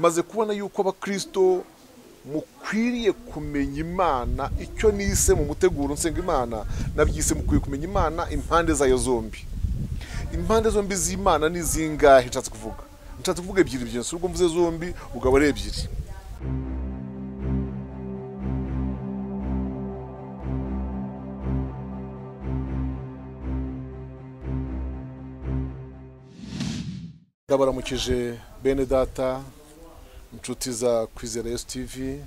maze kubona yuko abakristo mukwiriye kumenya imana icyo nise mu muteguro nsenga imana nabyise mukwiye kumenya imana impande zayo zombi impande zombi z'imana ni zingahe nshatse kuvuga nshatse kuvuga ebyiri ebyiri si ubwo mvuze zombi ugabo ari ebyiri ndabaramukije bene data inshuti za kwizera esi tivi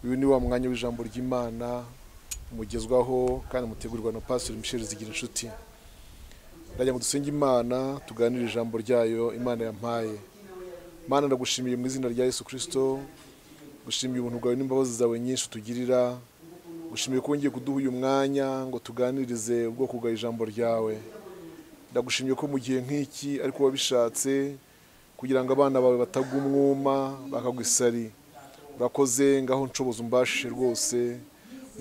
uyu ni wa mwanya w'ijambo ry'imana mugezwaho kandi mutegurirwa na pasiteri misheli zigira inshuti ndajya mu dusenge imana tuganire ijambo ryayo imana yampaye Mana ndagushimiye mu izina rya yesu kirisito gushimiye ubuntu bwawe n'imbabazi zawe nyinshi utugirira gushimiye ko wongeye kuduha uyu mwanya ngo tuganirize ubwoko bwa ijambo ryawe ndagushimiye ko mu gihe nk'iki ariko wabishatse kugira ngo abana bawe batagwa umwuma bakagwa isari urakoze ngaho nshoboza umbashije rwose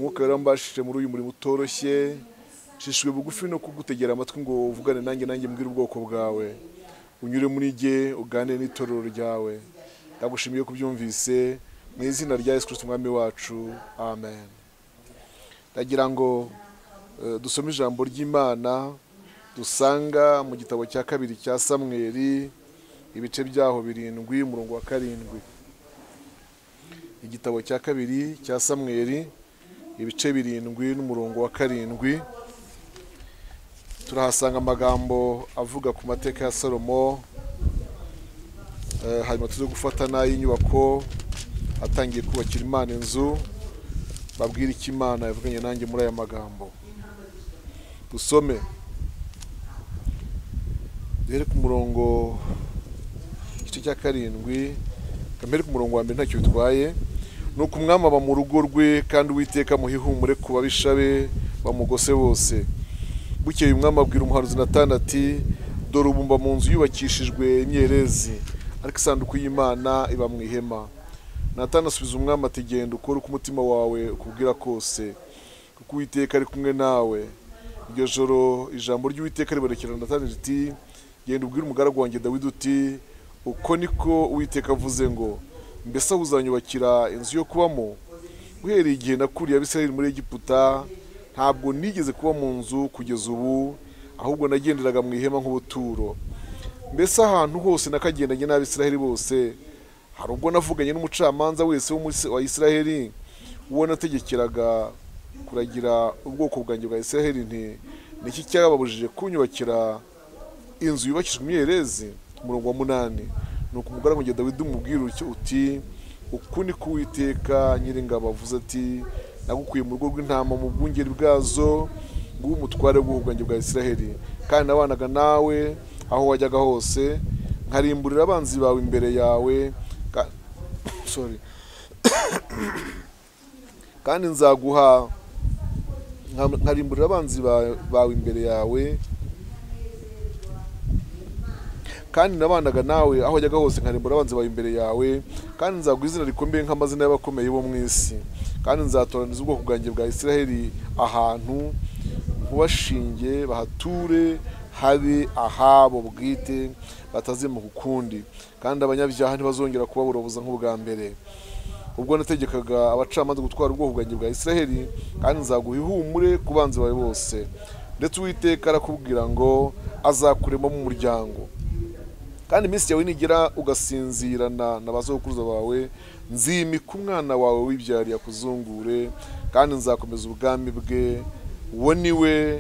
mwuka yarambashije muri uyu murimo utoroshye shishijwe bugufi no kugutegera amatwi ngo uvugane nanjye nanjye mbwire ubwoko bwawe unyure muri jye uganire n'itorero ryawe ndagushimiye ko ubyumvise mu izina rya yesu kirisito umwami wacu amen ndagira ngo eh, dusome ijambo ry'imana dusanga mu gitabo cya kabiri cya samweri ibice byaho birindwi umurongo wa karindwi igitabo cya kabiri cya samweri ibice birindwi n'umurongo wa karindwi turahasanga amagambo avuga ku mateka ya salomo Eh, hanyuma tuze gufata n'ay'inyubako atangiye kubakira imana inzu babwira icyo imana yavuganye nanjye muri aya magambo dusome duhere ku murongo igice cya karindwi kamere ku murongo wa mbere ntacyo bitwaye ni uko umwami aba mu rugo rwe kandi uwiteka amuha ihumure ku babisha be bamugose bose bukeye umwami abwira umuhanuzi natani ati dore ubumba mu nzu yubakishijwe imyerezi ariko isanduku y'imana iba mu ihema natani asubiza umwami ati genda ukore uko umutima wawe ukubwira kose kuko uwiteka ari kumwe nawe iryo joro ijambo ry'uwiteka riberekera natani riti genda ubwire umugaragu wanjye dawidi uti uko niko uwiteka avuze ngo mbese aho uzanyubakira inzu yo kubamo uhereye igihe nakuriye abisirayeli muri egiputa ntabwo nigeze kuba mu nzu kugeza ubu ahubwo nagenderaga mu ihema nk'ubuturo mbese ahantu hose nakagendanye n'abisirayeli bose hari ubwo navuganye n'umucamanza wese wo muri wa isirayeli uwo nategekeraga kuragira ubwoko bwanjye bwa isirayeli nti niki cyababujije kunyubakira inzu yubakishijwe imyerezi umurongo wa munani ni uko umugaragu wanjye dawidi umubwira utyo uti uku ni ko uwiteka nyiringabo avuze ati nagukuye mu rugo rw'intama mu bwungeri bwazo nguwo umutware w'ubwoko bwanjye bwa isiraheli kandi nabanaga nawe aho wajyaga hose nkarimburira abanzi bawe imbere yawe ka- sorry. kandi nzaguha nka- nkarimburira abanzi ba- bawe imbere yawe kandi nabanaga nawe aho wajyaga hose nkarimbura abanzi bawe imbere yawe kandi nzaguha izina rikomeye nk'amazina y'abakomeye bo mu isi kandi nzatoraniza ubwoko bwanjye bwa isiraheli ahantu nkubashinge bahature habe ahabo bwite batazimuka ukundi kandi abanyabyaha ntibazongera kubaboroboza nk'ubwa mbere ubwo nategekaga abacamanza gutwara ubwoko bwanjye bwa isiraheli kandi nzaguha ihumure ku banzi bawe bose ndetse uwiteka arakubwira ngo azakuremo mu muryango kandi iminsi yawe nigera ugasinzirana na ba sokuruza bawe nzimika umwana wawe wibyariye akuzungure kandi nzakomeza ubwami bwe uwo ni we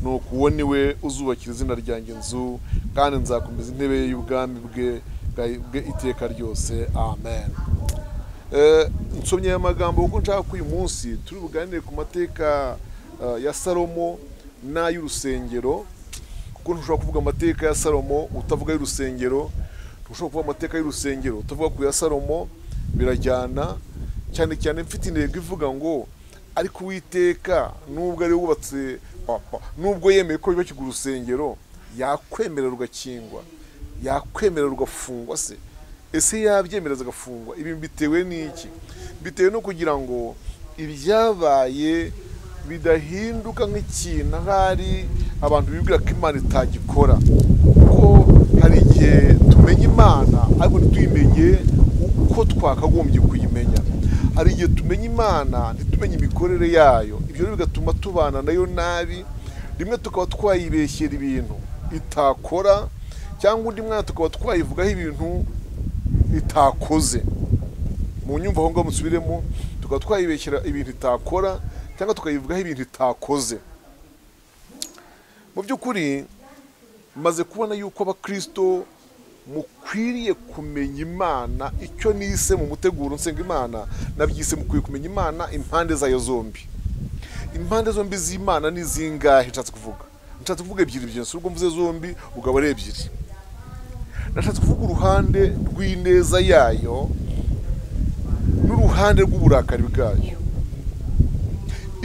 nuko uwo ni we uzubakira izina ryanjye inzu kandi nzakomeza intebe ye y'ubwami bwe bwa- bwe iteka ryose amen Eh, nsomye aya magambo kuko nshaka ko uyu munsi turi buganire ku mateka eh, ya salomo n'ay'urusengero kuko ntushobora kuvuga amateka ya salomo utavuga y'urusengero ntushobora kuvuga amateka y'urusengero utavuga ku ya salomo birajyana cyane cyane mfite intego ivuga ngo ariko uwiteka nubwo ari we wubatse papa nubwo yemeye ko yubakirwa urusengero yakwemerera rugakingwa yakwemerera rugafungwa se ese yabyemereza agafungwa ibi bitewe n'iki bitewe no kugira ngo ibyabaye bidahinduka nk'ikintu ahari abantu bibwira ko imana itagikora kuko hari igihe tumenya tumenye imana ariko ntituyimenye uko twakagombye kuyimenya hari igihe tumenya imana ntitumenye imikorere yayo ibyo rero bigatuma tubana nayo nabi rimwe tukaba twayibeshyera ibintu itakora cyangwa undi mwana tukaba twayivugaho ibintu itakoze mu nyumva aho ngaho musubiremo tukaba twayibeshyira ibintu itakora cyangwa tukayivugaho ibintu itakoze mu by'ukuri maze kubona yuko abakristo mukwiriye kumenya imana icyo nise mu muteguro nsenga imana nabyise mukwiye kumenya imana impande zayo zombi impande zombi z'imana ni zingahe nshatse kuvuga nshatse kuvuga ebyiri ebyiri si ubwo mvuze zombi ubwo aba ari ebyiri nashatse kuvuga uruhande rw'ineza yayo n'uruhande rw'uburakari bwayo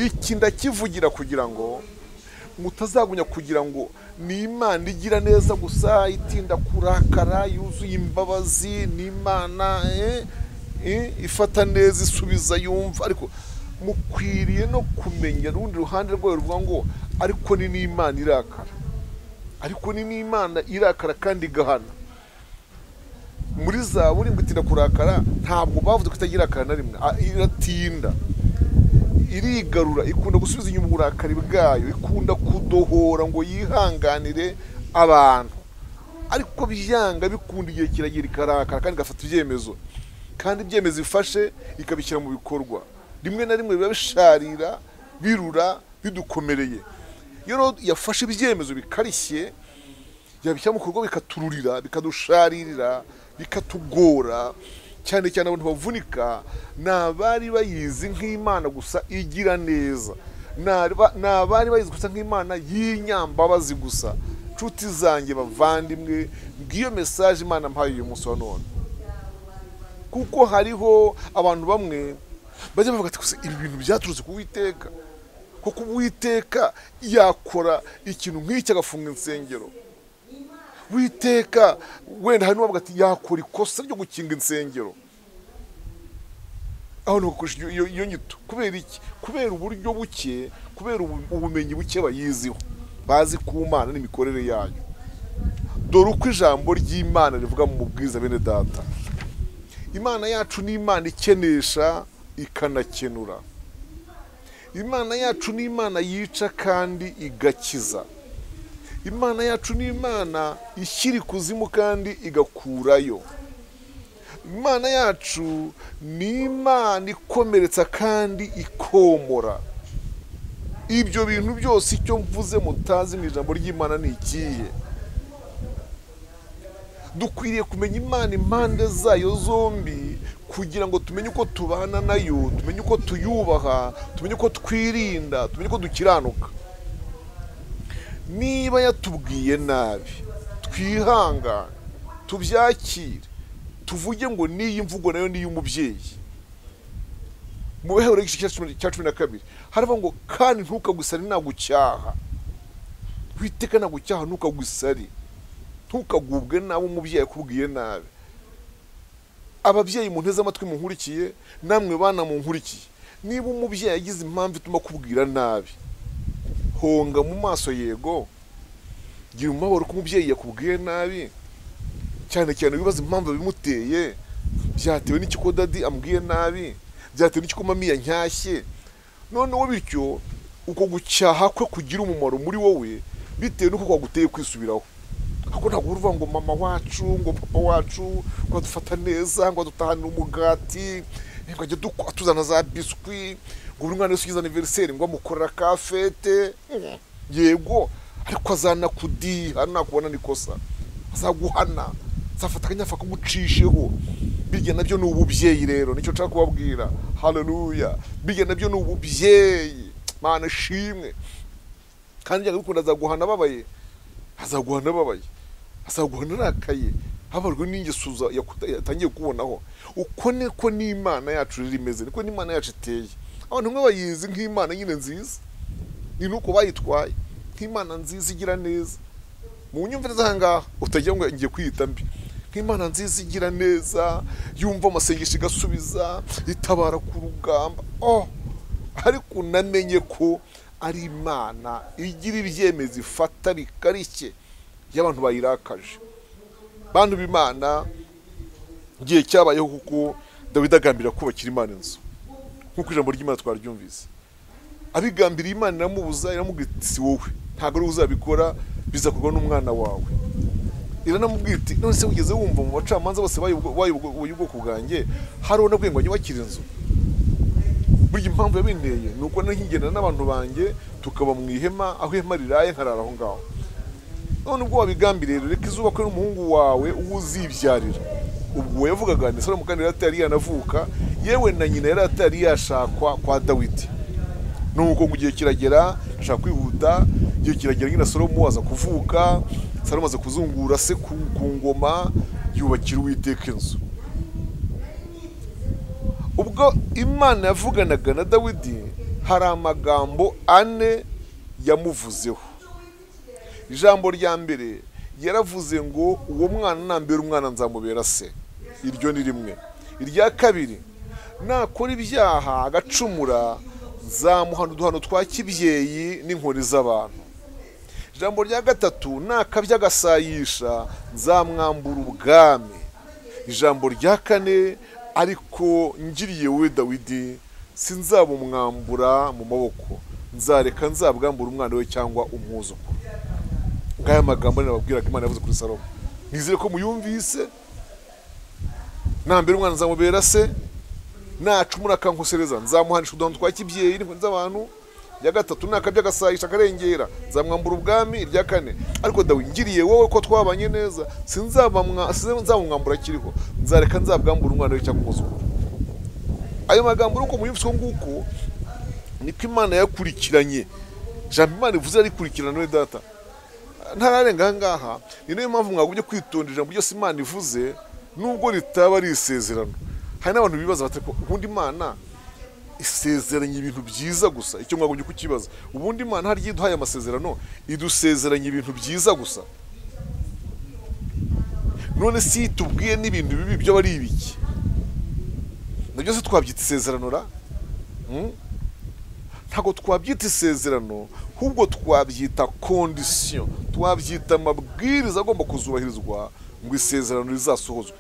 iki ndakivugira kugira ngo mutazagunya kugira ngo ni imana igira neza gusa itinda kurakara yuzuye imbabazi ni imana ifata neza isubiza yumva ariko mukwiriye no kumenya urundi ruhande rwayo ruvuga ngo ariko ni n'imana irakara ariko ni n'imana irakara kandi igahana muri za buri ngo itinda kurakara ntabwo bavuze ko itagira na rimwe iratinda irigarura ikunda gusubiza inyuma uburakari bwayo ikunda kudohora ngo yihanganire abantu ariko byanga bikunda igihe kiragira ikarakara kandi igafata ibyemezo kandi ibyemezo ifashe ikabishyira mu bikorwa rimwe na rimwe biba bisharira birura bidukomereye iyo yafashe ibyemezo bikarishye yabishyira mu bikorwa bikatururira bikadusharirira bikatugora cyane cyane abantu bavunika ni abari bayizi nk'imana gusa igira neza ni abari bayizi gusa nk'imana y'inyambabazi gusa nshuti zanjye bavandimwe bw'iyo mesaje imana mpaye uyu munsi wa none kuko hariho abantu bamwe bajya bavuga ati gusa ibi bintu byaturutse ku witeka kuko uwiteka yakora ikintu nk'iki agafunga insengero witeka wenda hari n'uwavuga ati yakora ikosa ryo gukinga insengero aho ntugakoresha iyo nyito kubera iki kubera uburyo buke kubera ubumenyi buke bayiziho bazi ku mana n'imikorere yayo dore uko ijambo ry'imana rivuga mu bwiza bene data imana yacu ni imana ikenesha ikanakenura imana yacu ni imana yica kandi igakiza imana yacu ni imana ishyira ikuzimu kandi igakurayo imana yacu ni imana ikomeretsa kandi ikomora ibyo bintu byose icyo mvuze mutazi mu ijambo ry'imana ni ikihe dukwiriye kumenya imana impande zayo zombi kugira ngo tumenye uko tubana nayo tumenye uko tuyubaha tumenye uko twirinda tumenye uko dukiranuka niba yatubwiye nabi twihangane tubyakire tuvuge ngo n'iyi mvugo nayo ni iy'umubyeyi mu bihe bibiri cya cumi na kabiri haravuga ngo kandi ntukagusare ntagucyaha witeka ntagucyaha ntukagusare ntukagubwe nabi umubyeyi akubwiye nabi ababyeyi mu nteze amatwi munkurikiye namwe bana munkurikiye niba umubyeyi agize impamvu ituma akubwira nabi honga mu maso yego gira umubabaro ko umubyeyi yakubwiye nabi cyane cyane wibaza impamvu bimuteye byatewe n'ikiko dadi amubwiye nabi byatewe n'ikiko mami yancyashye noneho bityo uko gucyaha kwe kugira umumaro muri wowe bitewe n'uko kwaguteye kwisubiraho ariko ntabwo uvuga ngo mama wacu ngo papa wacu ngo adufata neza ngo adutahanire umugati ngo ajye atuzana za biswi ngo buri mwana wese ugize aniveriseri ngo amukorera ka fete yego ariko azanakudiha nakubona ni kosa azaguhana azafata akanyafa kagucisheho birya nabyo ni ububyeyi rero nicyo nshaka kubabwira haleluya birya nabyo ni ububyeyi mana shimwe kandi bikunda azaguhana ababaye azaguhana ababaye azaguhana arakaye habarwa n'ingeso yatangiye kubonaho uko niko n'imana yacu riri imeze niko n'imana yacu iteye abantu bamwe bayizi nk'imana nyine nziza ni nuko bayitwaye nk'imana nziza igira neza mu nyumvire z'ahangaha utagira ngo ngiye kwiyita mbi nk'imana nziza igira neza yumva amasengesho igasubiza itabara ku rugamba oh ariko unamenye ko ari imana igira ibyemezo ifata bikarishye y'abantu bayirakaje bantu b'imana igihe cyabayeho kuko dawidi agambirira kubakira imana inzu nk'uko ijambo ry'imana twaryumvise abigambiriye imana iramubuza iramubwira iti si wowe ntabwo ari uzabikora bizakorwa n'umwana wawe iranamubwira iti none se wigeze wumva mu bacamanza bose bayoboye ubwoko bwanjye hari unabwiye ngo nyubakire inzu burya impamvu yabinteye ni uko nkigendana n'abantu banjye tukaba mu ihema aho ihema riraye nkarara aho ngaho none ubwo wabigambiriye reka izuba ko n'umuhungu wawe uwo uzibyarira ubwo yavugaga ndetse no mukandi yari atari yanavuka yewe na nyina yari atari yashakwa kwa dawidi nuko mu gihe kiragera ashaka kwihuta igihe kiragera nyina salomo aza kuvuka salomo aza kuzungura se ku ku ngoma yubakira uwiteka inzu ubwo imana yavuganaga na dawidi hari amagambo ane yamuvuzeho ijambo rya mbere yaravuze ngo uwo mwana nambere umwana nzamubera se iryo ni rimwe irya kabiri nakora ibyaha agacumura nzamuhana uduhano twa kibyeyi n'inkoni z'abantu ijambo rya gatatu nakabya agasayisha nzamwambura ubwami ijambo rya kane ariko ngiriye we dawidi sinzabumwambura mu maboko nzareka nzabwambura umwana we cyangwa umwuzukuru ngaya magambo nababwiraga imana yavuze kuri salomo nizere ko muyumvise nambere umwana nzamubera se nacumura akankosereza nzamuhanisha uduhano twa kibyeyi n'inkoni z'abantu irya gatatu nakabya agasayisha akarengera nzamwambura ubwami irya kane ariko dawe ngiriye wowe ko twabanye neza sinzamumwambura akiriho nzareka nzabwambura umwana we cyangwa umwuzukuru ayo magambo uko muyumvise uko nguko niko imana yakurikiranye jambo imana ivuze yarikurikirana we data ntararenga aha ngaha ni nayo mpamvu mwagumye kwitondera ijambo ryose imana ivuze nubwo ritaba ari isezerano hari n'abantu bibaza bati ubundi imana isezeranye ibintu byiza gusa icyo mwagumye kukibaza ubundi imana hari iduhaye amasezerano idusezeranye ibintu byiza gusa none si tubwiye n'ibintu bibi byo ari ibiki na byose twabyita isezerano ra ntabwo twabyita isezerano ahubwo twabyita kondisiyo twabyita amabwiriza agomba kuzubahirizwa ngo isezerano rizasohozwe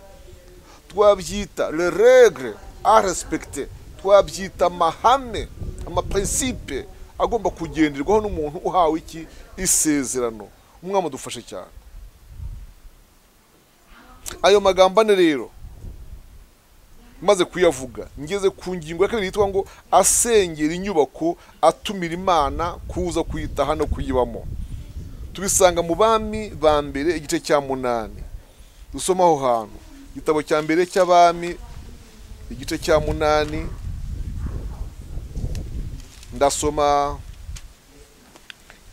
twabyita regire aresipegite twabyita amahame amapresipe agomba kugenderwaho n'umuntu uhawe iki isezerano umwami adufashe cyane ayo magambo ane rero maze kuyavuga ngeze ku ngingo ya kabiri yitwa ngo asengera inyubako atumira imana kuza kuyitaha no kuyibamo tubisanga mu bami ba mbere igice cya munani dusoma aho hantu igitabo cya mbere cy'abami igice cya munani ndasoma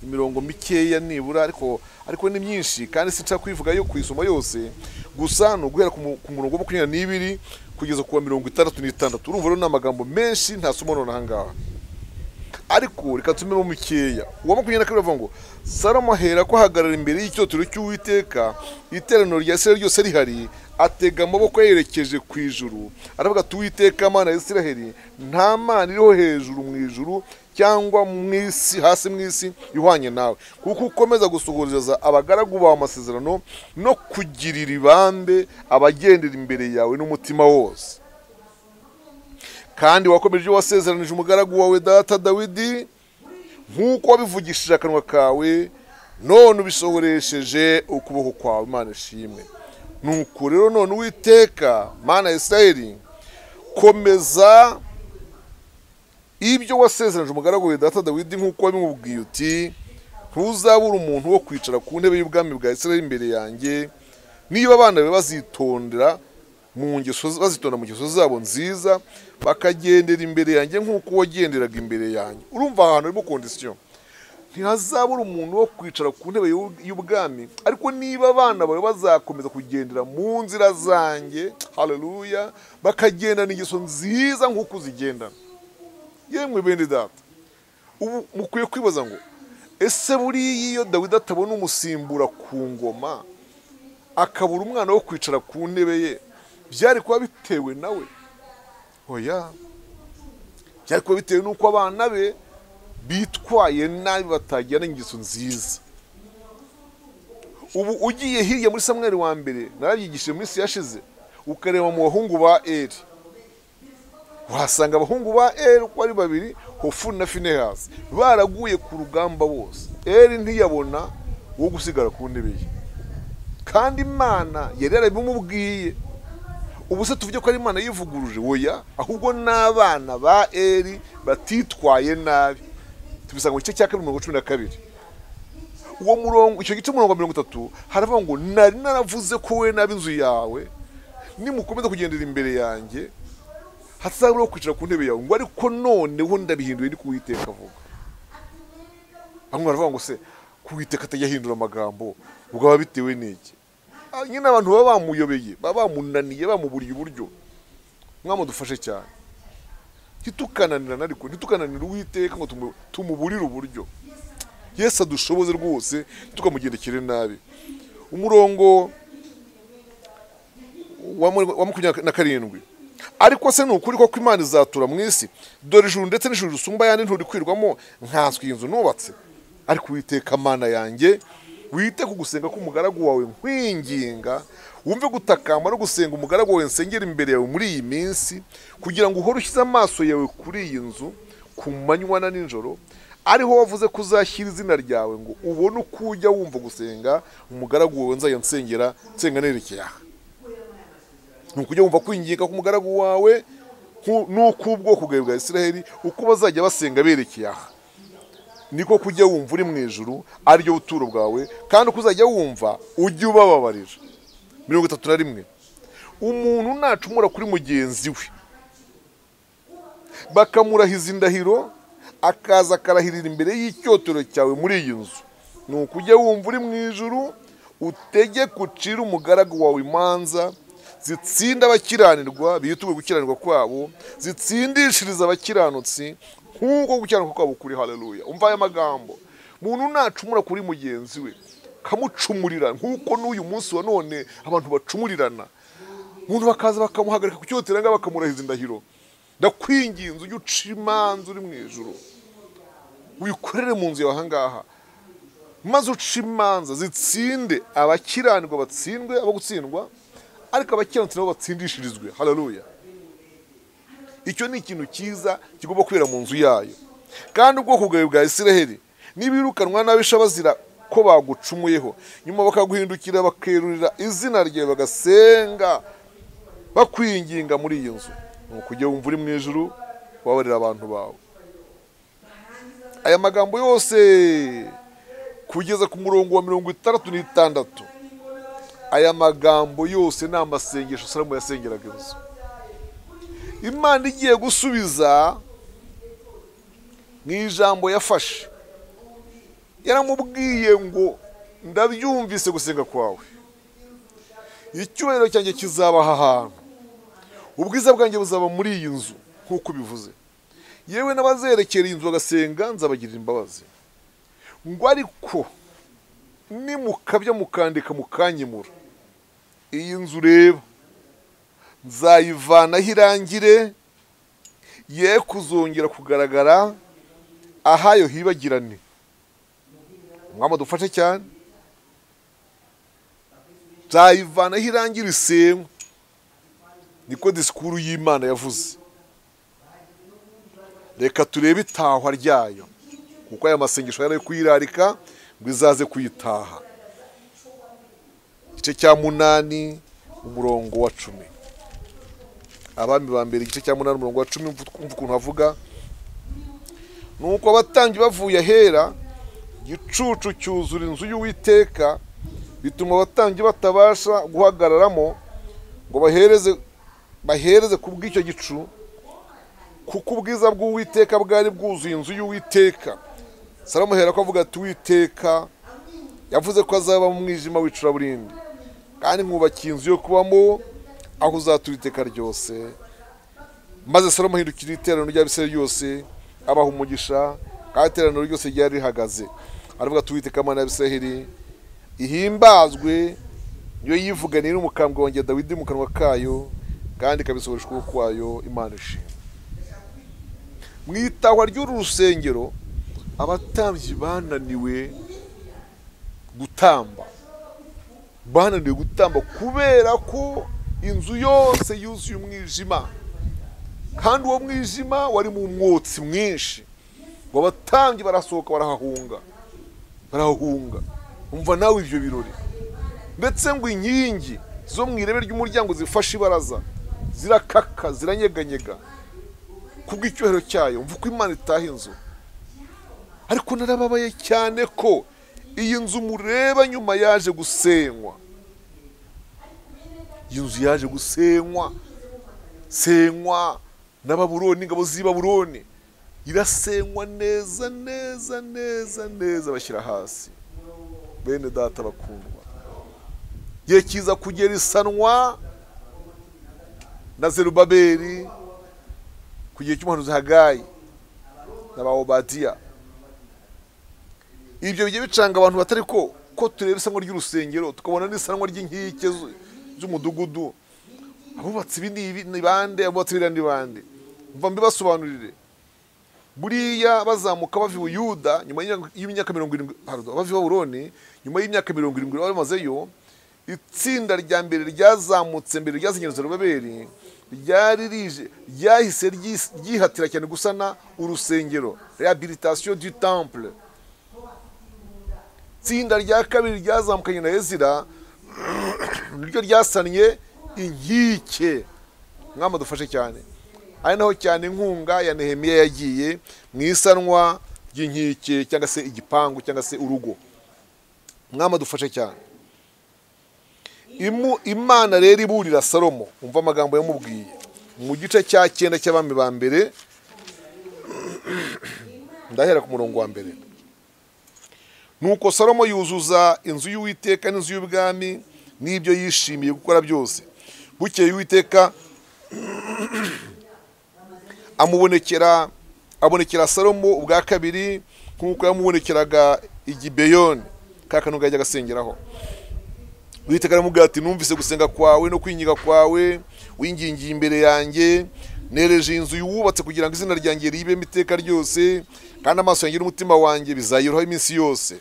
imirongo mikeya nibura ariko ariko ni myinshi kandi sinca kuyivuga yo kuyisoma yose gusa ni uguhera ku murongo wa makumyabiri n'ibiri kugeza ku wa mirongo itandatu n'itandatu urumva rero ni amagambo menshi ntasoma none aha ngaha ariko reka tumemo mukeya uwa makumyabiri na kabiri avuga ngo salomo ahera ko ahagarara imbere y'icyotero cy'uwiteka iteraniro rya isiraheli ryose rihari atega amaboko yerekeje ku ijuru aravuga ati uwiteka mana ya isiraheli nta mana iriho hejuru mu ijuru cyangwa mu isi hasi mu isi ihwanye nawe kuko ukomeza gusuhuriza abagaragu bawe amasezerano no kugirira ibambe abagendera imbere yawe n'umutima wose kandi wakomeje ibyo wasezeranije umugaragu wawe data dawidi nk'uko wabivugishije akanwa kawe none ubisohoresheje ukuboko kwawe imana ishimwe nuko rero none uwiteka mana ya isirayeli komeza ibyo wasezeranije umugaragu we data dawidi nk'uko wabimubwiye uti ntuzabura umuntu wo kwicara ku ntebe y'ubwami bwa Isiraheli imbere yanjye niba abana be bazitondera mu ngeso bazitonda mu ngeso zabo nziza bakagendera imbere yanjye nk'uko wagenderaga imbere yanjye urumva ahantu harimo kondisiyo ntihazabura umuntu wo kwicara ku ntebe y'ubwami ariko niba abana bawe bazakomeza kugendera mu nzira zanjye hareruya bakagendana ingeso nziza nk'uko uzigendana yemwe bene data ubu mukwiye kwibaza ngo ese buriya iyo dawidi atabona umusimbura ku ngoma akabura umwana wo kwicara ku ntebe ye byari kuba bitewe nawe oya byari kuba bitewe n'uko abana be bitwaye nabi batagira n'ingeso nziza ubu ugiye hirya muri samweri wa mbere narabyigishije mu minsi yashize ukareba mu bahungu ba eri wahasanga abahungu ba eri uko ari babiri hofuni na finehasi baraguye ku rugamba bose eri ntiyabona wo gusigara ku ntebe ye kandi imana yari yarabimubwiye ubu se tuvuge ko ari imana yivuguruje oya ahubwo n'abana ba eri batitwaye nabi tubisanga mu gice cya kabiri mirongo cumi na kabiri uwo murongo icyo gice umurongo wa mirongo itatu haravuga ngo nari naravuze ko we n'ab'inzu yawe nimukomeza kugendera imbere yanjye hatazaburaho kwicara ku ntebe yawe ngo ariko noneho ndabihinduye ndi kuwiteka avuga bamwe baravuga ngo se kuwiteka atajya ahindura amagambo ubwo aba bitewe n'iki Ah, nyine abantu baba bamuyobeye baba bamunaniye bamuburiye uburyo mwadufashe cyane ntitukananirane ariko ntitukananire uwiteka ngo tumu- tumuburire uburyo yesu adushoboze rwose tukamugendekere nabi umurongo wa mu- wa makumyabiri na karindwi ariko se ni ukuri koko imana izatura mu isi dore ijuru ndetse n'ijuru risumba ayandi nturikwirwamo nkanswe iyi nzu nubatse ariko uwiteka mana yanjye wite ku gusenga k'umugaragu wawe nkwinginga wumve gutakamba no gusenga umugaragu wawe nsengera imbere yawe muri iyi minsi kugira ngo uhore ushyize amaso yawe kuri iyi nzu ku manywa na nijoro ariho wavuze ko uzashyira izina ryawe ngo ubone uko ujya wumva gusenga umugaragu wawe nzajya nsengera nsenga nerekeye aha ni ukujya wumva kwinginga k'umugaragu wawe nku- n'uk'ubwoko bwawe bwa isiraheli uko bazajya basenga berekeye aha niko kujya wumva uri mu ijuru ariryo buturo bwawe kandi uko uzajya wumva ujye ubababarira mirongo itatu na rimwe umuntu nacumura kuri mugenzi we bakamurahiza indahiro akaza akarahirira imbere y'icyotero cyawe muri iyi nzu ni ukujya wumva uri mu ijuru utegeke ucire umugaragu wawe imanza zitsinda abakiranirwa bituwe gukiranirwa kwabo zitsindishiriza abakiranutsi nk'uko gukiranuka kwabo kuri haleluya umva aya magambo muntu nacumura kuri mugenzi we kamucumurira nk'uko n'uyu munsi wa none abantu bacumurirana umuntu bakaza bakamuhagarika ku cyotera ngaho bakamurahiza indahiro ndakwinginze ujye uca imanza uri mu ijoro wikorere mu nzu yawe ahangaha maze uce imanza zitsinde abakiranirwa batsindwe abo gutsindwa ariko abakiranutsi nabo batsindishirizwe hararuya icyo ni ikintu cyiza kigomba kubera mu nzu yayo kandi ubwoko bwawe bwa isiraheli ntibirukanwa n'abisha bazira ko bagucumuyeho nyuma bakaguhindukira bakerurira izina ryawe bagasenga bakwinginga muri iyi nzu ni ukujya wumva uri mu ijuru wabarira abantu bawe aya magambo yose kugeza ku murongo wa mirongo itandatu n'itandatu aya magambo yose ni amasengesho salomo yasengeraga inzu imana igiye gusubiza mu ijambo yafashe yaramubwiye ngo ndabyumvise gusenga kwawe icyubahiro cyanjye kizaba aha hantu ubwiza bwanjye buzaba muri iyi nzu nk'uko ubivuze yewe n'abazerekera iyi nzu bagasenga nzabagirira imbabazi ngo ariko nimukabya mukandika mukanyimura iyi nzu ureba nzayivanaho irangire ye kuzongera kugaragara ahayo hibagirane umwami dufashe cyane nzayivanaho irangire isengwe niko disikuru y'imana yavuze reka turebe itahwa ryayo kuko aya masengesho yari ari kuyirarika ngo izaze kuyitaha igice cya munani umurongo wa cumi abami ba mbere igice cya munani umurongo wa cumi umva umva ukuntu havuga nuko abatambyi bavuye ahera igicucu cyuzura inzu y'uwiteka bituma abatambyi batabasha guhagararamo ngo bahereze bahereze ku bw'icyo gicu kuko ubwiza bw'uwiteka bwari bwuzuye inzu y'uwiteka salomo ahera ko avuga ati uwiteka yavuze ko azaba mu mwijima w'icuraburindi kandi nkubakiye inzu yo kubamo aho uzatura iteka ryose maze salomo ahindukira iteraniro ry'abisirayeli ryose abaha umugisha kandi iteraniro ryose ryari rihagaze aravuga ati uwiteka mana y'abisirayeli ihimbazwe niyo yivuganiye n'umukambwe wanjye dawidi mu kanwa kayo kandi ikabisohoresha ukuboko kwayo imana ishima mu itahwa ry'uru rusengero abatambyi bananiwe gutamba bananiwe gutamba kubera ko inzu yose yuzuye umwijima kandi uwo mwijima wari mu mwotsi mwinshi ngo abatambyi barasohoka barahahunga barahahunga umva nawe ibyo birori ndetse ngo inkingi zo mu irebe ry'umuryango zifashe ibaraza zirakaka ziranyeganyega ku bw'icyubahiro cyayo mva uko imana itaha inzu ariko narababaye cyane ko iyi nzu mureba nyuma yaje gusenywa iyi nzu yaje gusenywa senywa n'ababuroni ingabo z'ababuroni irasenywa neza neza neza neza bashyira hasi bene data bakundwa igihe kiza kugera isanwa na zerubaberi ku gihe cy'umuhanuzi hagayi na ba obadiya ibyo bigiye bicanga abantu batari ko ko tureba isanwa ry'urusengero tukabona n'isanwa ry'inkike zu- z'umudugudu abubatse ibi ni ibi- ni bande abubatse biriya ni bande mva mbibasobanurire buriya bazamuka bava i buyuda nyuma y'imyaka- y'imyaka mirongo irindwi pardon, bava i baburoni nyuma y'imyaka mirongo irindwi bari bamazeyo itsinda rya mbere ryazamutse mbere ryasenyereza rubaberi ryari rije ryahise ryis- ryihatira cyane gusana urusengero rehabilitation du temple itsinda rya kabiri ryazamukanye na ezira niryo ryasannye inkike mwama dufashe cyane ari naho cyane inkunga ya nehemiya yagiye mu isanwa ry'inkike cyangwa se igipangu cyangwa se urugo mwama dufashe cyane Imu- imana rero iburira salomo umva amagambo yamubwiye mu gice cya cyenda cy'abami ba mbere ndahera ku murongo wa mbere nuko salomo yuzuza inzu y'uwiteka n'inzu y'ubwami n'ibyo yishimiye gukora byose bukeye uwiteka amubonekera abonekera salomo ubwa kabiri nk'uko yamubonekeraga igibeyoni ka kanunga yajyaga asengeraho uwiteka aramubwira ati numvise gusenga kwawe no kwinginga kwawe wingingiye imbere yanjye nereje inzu yuwubatse kugira ngo izina ryanjye ribemo iteka ryose kandi amaso yanjye n'umutima wanjye bizayirohaho iminsi yose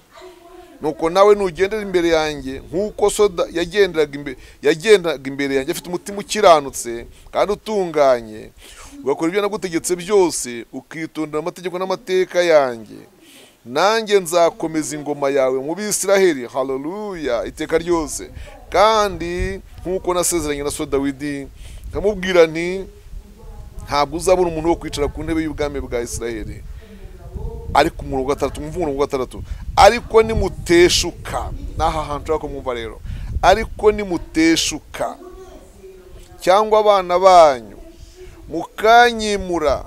nuko nawe nugendera imbere yanjye nk'uko soda yagenderaga imbe- yagendaga imbere yanjye afite umutima ukiranutse kandi utunganye ugakora ibyo nagutegetse byose ukitondera amategeko n'amateka yanjye nanjye nzakomeza ingoma yawe mu bisiraheli haleluya iteka ryose kandi nk'uko nasezeranye na so dawidi nkamubwira nti ntabwo uzabona umuntu wo kwicara ku ntebe y'ubwami bwa isiraheli ariko umurongo wa gatandatu mwumva umurongo wa gatandatu ariko nimuteshuka ni aha hantu ushobora kumwumva rero ariko nimuteshuka cyangwa abana banyu mukanyimura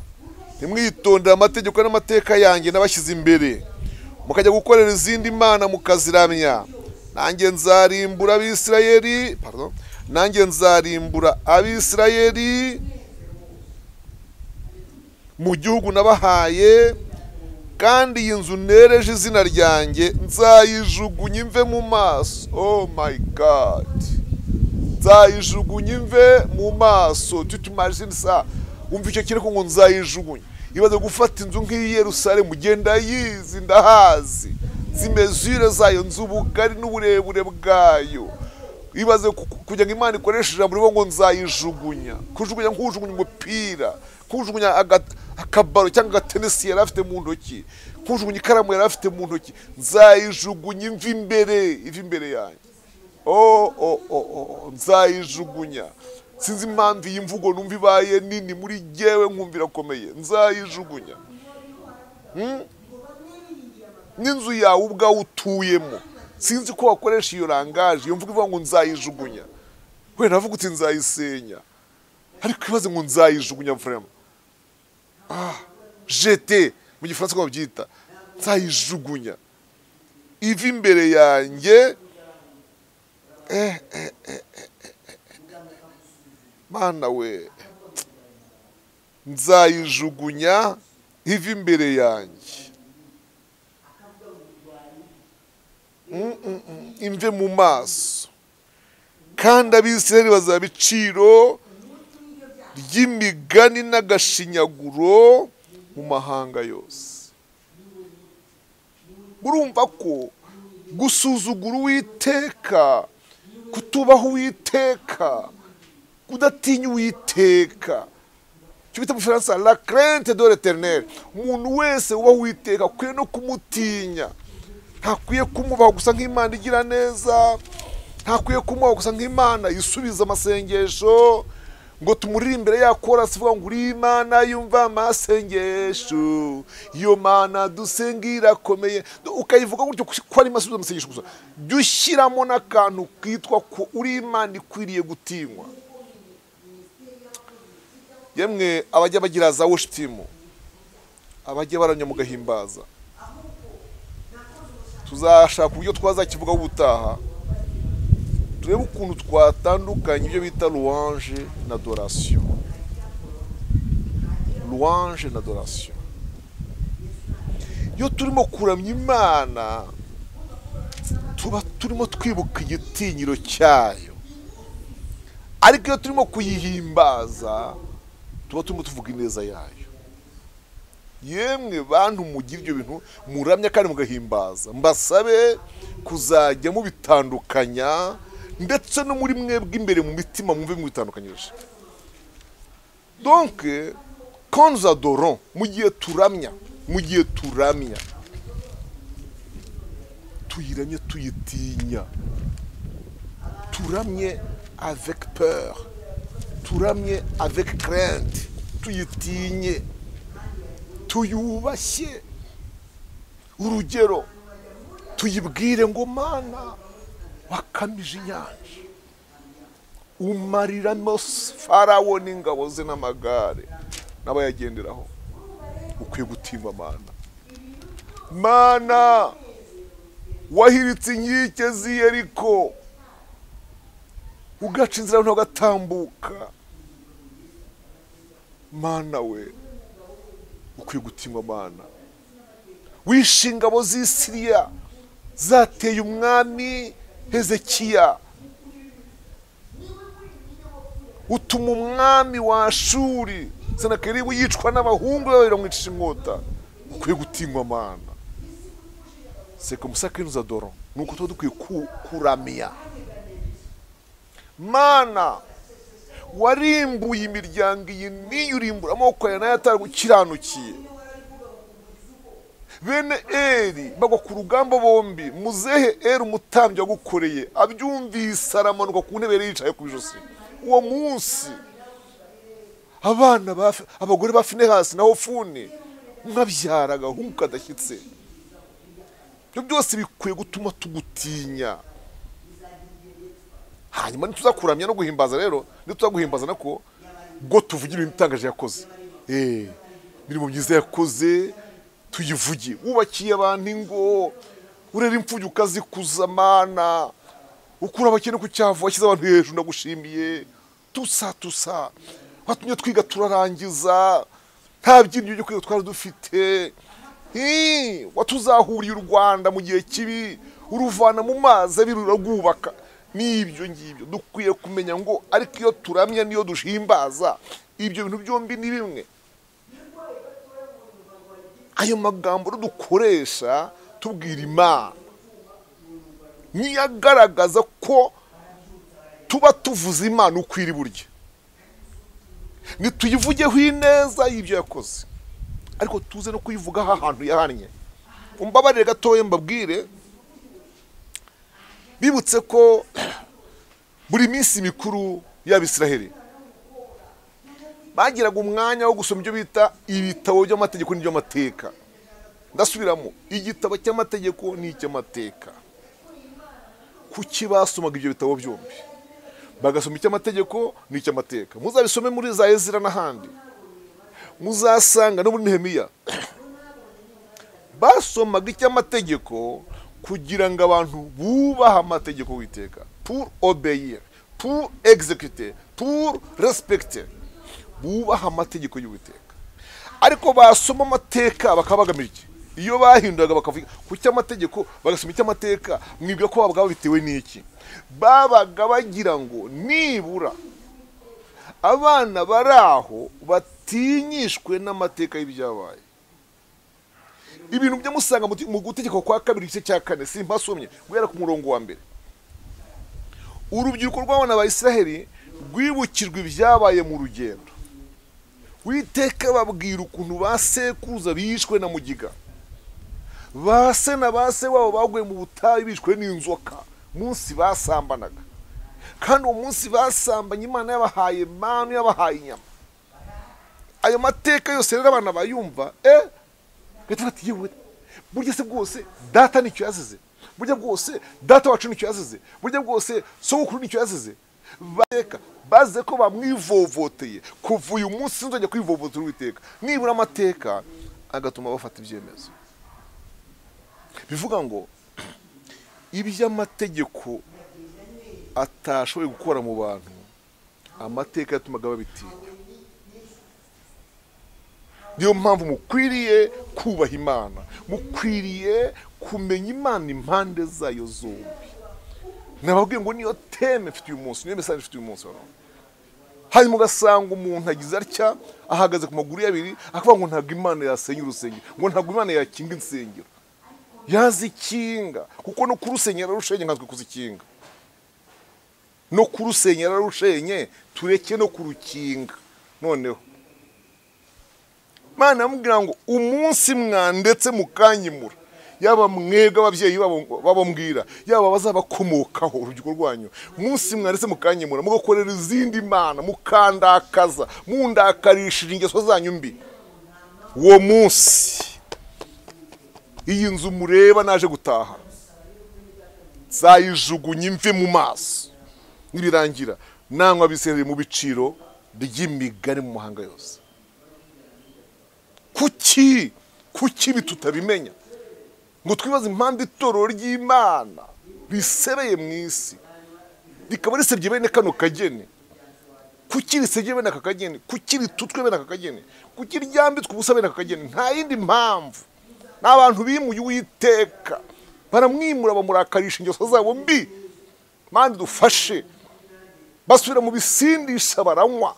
ntimwitondere amategeko n'amateka yanjye nabashyize imbere mukajya gukorera izindi mana mukaziramya nanjye nzarimbura abisirayeli pardon, nanjye nzarimbura abisirayeli mu gihugu nabahaye kandi iyi nzu nereje izina ryanjye nzayijugunya imve mu maso oh my god nzayijugunya imve mu maso tutumajini sa wumva icyo kireko ngo nzayijugunya ibaze gufata inzu nk'iyi Yerusalemu ugenda yizi ndahazi zimezure zayo nzu ubugari n'uburebure bwayo ibaze ku- ku- kugira ngo imana ikoreshe ijambo rivuga ngo nzayijugunya kujugunya nk'ujugunya umupira kujugunya aga- akabaro cyangwa agatenesi yari afite mu ntoki kujugunya ikaramu yari afite mu ntoki nzayijugunya imva imbere iva imbere yanjye o o o o nzayijugunya sinzi impamvu iyi mvugo numva ibaye nini muri jyewe nkumva irakomeye nzayijugunya Hmm? n'inzu yawe ubwawe utuyemo sinzi ko wakoresha iyo rangaje iyo mvuga ivuga ngo nzayijugunya wenda navuga uti nzayisenya ariko ibaze ngo nzayijugunya vraiment jete mu gifaransa uko babyita nzayijugunya iva imbere yanjye eh, eh, eh, eh, eh, eh. mana we nzayijugunya iva imbere yanjye Mm, mm, mm. imve mu maso kandi abisirayeli bazaba iciro ry'imigani n'agashinyaguro mu mahanga yose urumva ko gusuzugura uwiteka kutubaho uwiteka udatinya uwiteka icyo bita mu gifaransa la crente de l'eternel umuntu wese ubaho uwiteka akwiye no kumutinya ntakwiye kumubaho gusa nk'imana igira neza ntakwiye kumubaho gusa nk'imana isubiza amasengesho ngo tumurire imbere yakora sivuga ngo uri imana yumva amasengesho iyo mana dusenga irakomeye ukayivuga gutyo ko ari amasubizo amasengesho gusa jya ushyiramo n'akantu kitwa ko uri imana ikwiriye gutinywa yemwe abajya bagira za woshipimu abajya baranya mu gahimbaza tuzashaka uburyo twazakivugaho ubutaha turebe ukuntu twatandukanya ibyo bita louange na dorasiyo louange na dorasiyo iyo turimo kuramya imana tuba turimo twibuka igitinyiro cyayo ariko iyo turimo kuyihimbaza tuba turimo tuvuga ineza yayo yemwe bantu mugira ibyo bintu muramya kandi mugahimbaza mbasabe kuzajya mubitandukanya ndetse no muri mwebwe imbere mu mitima mwumve mwitandukanyije donke konza doron mu gihe turamya mu gihe turamya tuyiramye tuyitinya turamye avec peur turamye avec crainte tuyitinye tuyubashye urugero tuyibwire ngo mana wakamije inyanja umariramo farawo n'ingabo ze n'amagare n'abayagenderaho ukwiye gutimba mana mana wahiritse inkike z'iyeriko ugaca inzira ntagatambuka mana we ukwiye gutimba mana wishe ingabo z'isiriya zateye umwami hezekiya utuma umwami wa shuri senakeribu yicwa n'abahungu be babiri bamwicisha inkota ukwiye gutinywa amana seka musaka za doro ni uko tuba dukwiye kuramya mana warimbuye imiryango iyi n'iyo urimbura amaboko yawe nayo atagukiranukiye bene eri bagwa ku rugamba bombi muzehe eri umutambyi wagukoreye abyumvise aramanuka ku ntebe yari yicaye ku ijosi uwo munsi abana abagore ba finehasi na hofuni mwabyara agahungu kadashyitse ibyo byose bikwiye gutuma tugutinya hanyuma ntituzakuramya no guhimbaza rero ntituzaguhimbaza nako ubwo tuvugira ibintu itangaje yakoze eee imirimo myiza yakoze tuyivuge wubakiye abantu ingo urera imfubyi ukazikuza amana ukura abakene ku cyavu washyize abantu hejuru nagushimiye tusa tusa watumye twiga turarangiza nta byinyo byo kwiga twari dufite watuzahuriye u rwanda mu gihe kibi uruvana mu mazi abiri urarwubaka n'ibyo ngibyo dukwiye kumenya ngo ariko iyo turamya n'iyo duhimbaza ibyo bintu byombi ni bimwe ayo magambo dukoresha tubwira imana niyo agaragaza ko tuba tuvuze imana uko iri buryo ntituyivugeho ineza y'ibyo yakoze ariko tuze no kuyivugaho ahantu yahannye umbabarire gatoya mbabwire bibutse ko buri minsi mikuru y'abisiraheli bagiraga umwanya wo gusoma ibyo bita ibitabo by'amategeko n'iby'amateka ndasubiramo igitabo cy'amategeko n'icy'amateka kuki basomaga ibyo bitabo byombi bagasoma icy'amategeko n'icy'amateka muzabisome muri za ezira n'ahandi muzasanga no muri nehemiya basomaga icy'amategeko kugira ngo abantu bubahe amategeko witeka pour obeyir pour exécuter pour respecter bubaha amategeko y'uwiteka ariko basoma amateka bakaba bagamije iki iyo bahinduraga bakavuga ku cy'amategeko bagasoma icy'amateka mwibwira ko babaga babitewe n'iki babaga bagira ngo nibura abana bari aho batinyishwe n'amateka y'ibyabaye ibintu byamusanga mu gutegeka kwa kabiri igice cya kane si mpasomye guhera ku murongo wa mbere urubyiruko rw'abana ba israheli rwibukirwa ibyabaye mu rugendo witeka babwira ukuntu ba sekuruza bishwe na mugiga ba se na ba se wabo baguye mu butayu bishwe n'inzoka munsi basambanaga kandi uwo munsi basambanye imana yabahaye manu yabahaye inyama ayo mateka yose rero abana bayumva eh gahita bati yewe burya se bwose data nicyo yazize burya bwose data wacu nicyo yazize burya bwose sogokuru nicyo yazize bateka baze ko bamwivovoteye kuva uyu munsi nzajya kwivovotera uwiteka nibura amateka agatuma bafata ibyemezo bivuga ngo iby'amategeko atashoboye gukora mu bantu amateka yatumaga babitinya niyo mpamvu mukwiriye kubaha imana mukwiriye kumenya imana impande zayo zombi nababwiye ngo niyo teme mfite uyu munsi niyo mesaje mfite uyu munsi hano hanyuma ugasanga umuntu agize atya ahagaze ku maguru ye abiri akavuga ngo ntabwo imana yasenya urusengero ngo ntabwo imana yakinga insengero yazikinga kuko no kurusenyera rushenye nkanswe kuzikinga no kurusenyera rushenye tureke no kurukinga noneho mana yamubwira ngo umunsi mwandetse mukanyimura yaba mwebwe ababyeyi babambwira yaba abazabakomokaho urubyiruko rwanyu umunsi mwandetse mukanyimura mugakorera izindi mana mukandakaza mundakarishije ingeso zanyu mbi uwo munsi iyi nzu mureba naje gutaha zayijugunye imvi mu maso nibirangira nanywa bisereye mu biciro by'imigani mu mahanga yose kuki kuki ibi tutabimenya ngo twibaze impamvu itorero ry'imana risereye mu isi rikaba risebye bene kano kageni kuki risebye bene aka kageni kuki ritutwe bene aka kageni kuki ryambitswe ubusa bene aka kageni nta yindi mpamvu ni abantu bimuye uwiteka baramwimura bamurakarisha ingeso zabo mbi mpande dufashe basubira mu bisindisha baranywa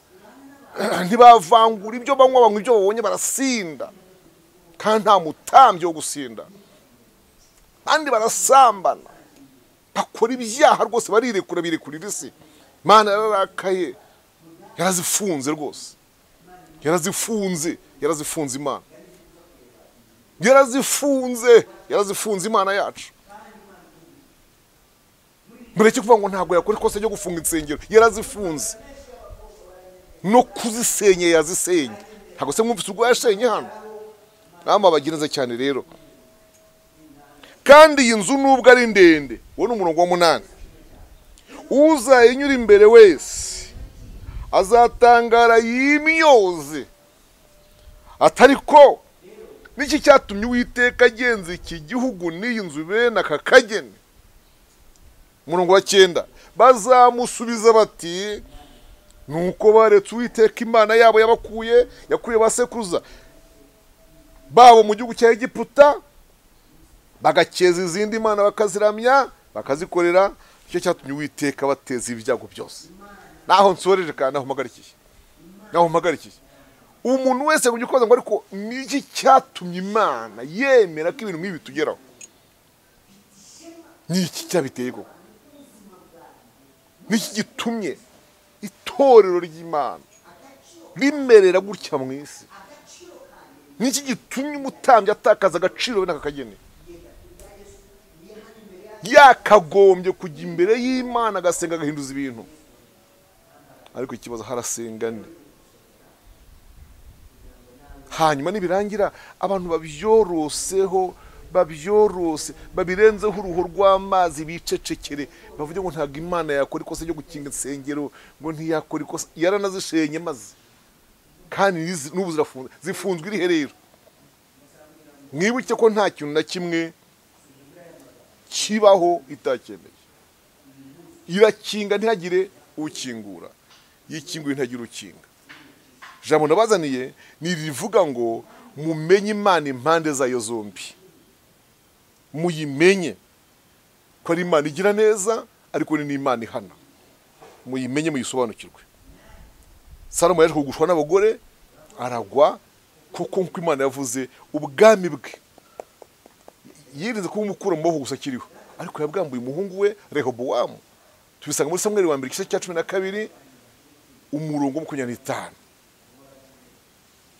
ntibavangura ibyo banywa banywa ibyo babonye barasinda kandi nta mutambyi wo gusinda kandi barasambana bakora ibyaha rwose barirekura birekurira isi imana yararakaye yarazifunze rwose yarazifunze yarazifunze imana yarazifunze yarazifunze imana yacu mureke kuvuga ngo ntabwo yakora ikosa ryo gufunga insengero yarazifunze no kuzisenya yazisenya ntabwo se mwumvise urwaye ashenye hano nama bagenza cyane rero kandi iyi nzu nubwo ari ndende uwo ni umurongo wa munani uzayinyura imbere wese azatangara yimyoze atari ko niki cyatumye uwiteka agenza iki gihugu n'iyi nzu bene aka kageni umurongo wa cyenda bazamusubiza bati nuko baretse uwiteka imana yabo yabakuye yakuye ba sekuruza babo mu gihugu cya egiputa bagakeza izindi mana bakaziramya bakazikorera nicyo cyatumye uwiteka bateza ibyago byose naho nsoreje kandi naho mpagarikiye naho mpagarikiye umuntu wese ngo ukoza ngo ariko niki cyatumye imana yemera ko ibintu nk'ibi bitugeraho niki cyabiteye koko niki gitumye itorero ry'imana rimerera gutya mu isi niki gitumye umutambyi atakaza agaciro we n'aka kageni yakagombye kujya imbere y'imana agasenga agahinduza ibintu ariko ikibazo harasenga ni hanyuma nibirangira abantu babyoroseho babyorose babirenzeho uruhu rw'amazi bicecekere bavuge ngo ntabwo imana yakora ikosa ryo gukinga insengero ngo ntiyakora ikosa yaranazishenye maze kandi n'ubu zirafunze zifunzwe iri herero mwibuke ko nta kintu na kimwe kibaho itacyemeye irakinga ntihagire ukingura yikinguye ntihagire ukinga jambo nabazaniye ni rivuga ngo mumenye imana impande zayo zombi muyimenye ko ari imana igira neza ariko ni n'imana ihana muyimenye muyisobanukirwe salomo yaje kugushwa n'abagore aragwa kuko nk'uko imana yavuze ubwami bwe yirinze kuba umukura mu maboko gusa akiriho ariko yabwambuye umuhungu we rehobowamu tubisanga muri samweri wa mbere igice cya cumi na kabiri umurongo wa makumyabiri n'itanu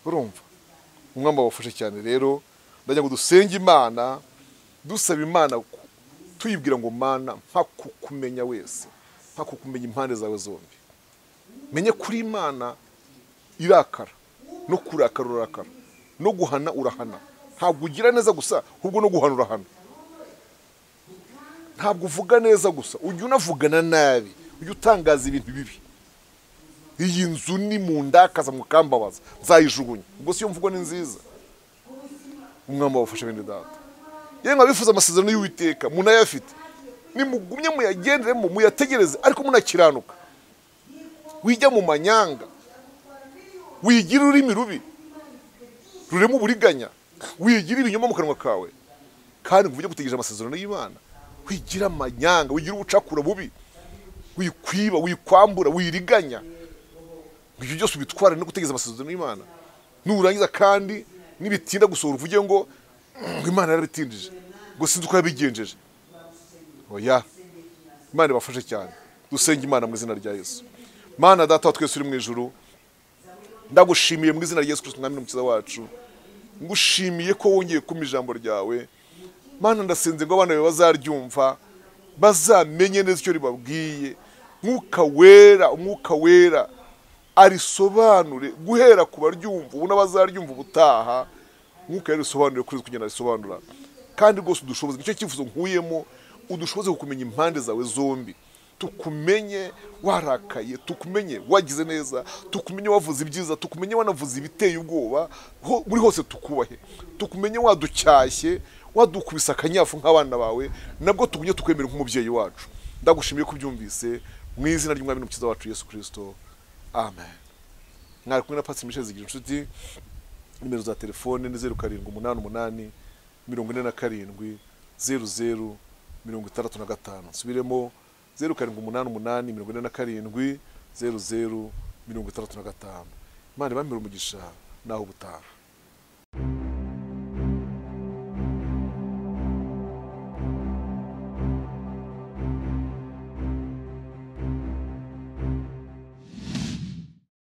urumva umwamba wafashe cyane rero ndagira ngo dusenge imana dusaba imana ku- tuyibwira ngo mana mpa kukumenya wese mpa kukumenya impande zawe zombi menye kuri imana irakara no kurakara urakara no guhana urahana ntabwo ugira neza gusa ahubwo no guhana urahana ntabwo uvuga neza gusa ujya unavugana nabi ujya utangaza ibintu bibi iyi nzu ni mu ndakaza mukambabaza nzayijugunya ubwo si yo mvugo ni nziza umwami wabafashe bene data yewe mwabifuza amasezerano y'uwiteka munayafite nimugumye muyagenderemo muyategereze ariko munakiranuka wijya mu manyanga wigira ururimi rubi rurema uburiganya wigira ibinyoma mu kanwa kawe kandi ngo ujye gutegereje amasezerano y'imana wigira amanyanga wigira ubucakura bubi wikwiba wikwambura wiriganya ngo ibyo byose ubitware no gutegereza amasezerano y'imana nurangiza kandi nibitinda gusohora uvuge ngo "Mm, imana yarabitindije ngo sinzi uko yabigenjeje oya imana ibafashe cyane dusenge imana mu izina rya yesu mana data wa twese uri mu ijuru ndagushimiye mu izina rya yesu kirisito mwami n'umukiza wacu ngushimiye ko wongeye kumpa ijambo ryawe mana ndasenze ngo abana bawe bazaryumva bazamenye neza icyo ribabwiye mwuka wera umwuka wera arisobanure guhera ku baryumva ubu n'abazaryumva ubutaha mwuka wera risobanure kuri kugenda arisobanura kandi rwose udushoboze nicyo cyifuzo nkuyemo udushoboze kukumenya impande zawe zombi tukumenye warakaye tukumenye wagize neza tukumenye wavuze ibyiza tukumenye wanavuze ibiteye ubwoba ho- muri hose tukubahe tukumenye waducyashye wadukubise akanyafu nk'abana bawe nabwo tugumye tukwemera nk'umubyeyi wacu ndagushimiye ko ubyumvise mu izina ry'umwami n'umukiza wacu yesu kirisito amen mwari kumwe na pasi mishe zigira inshuti nimero za telefone ni zeru karindwi umunani umunani mirongo ine na karindwi zeru zeru mirongo itandatu na gatanu nsubiremo zeru karindwi umunani umunani mirongo ine na karindwi zeru zeru mirongo itandatu na gatanu imana ibamire umugisha naho ubutaha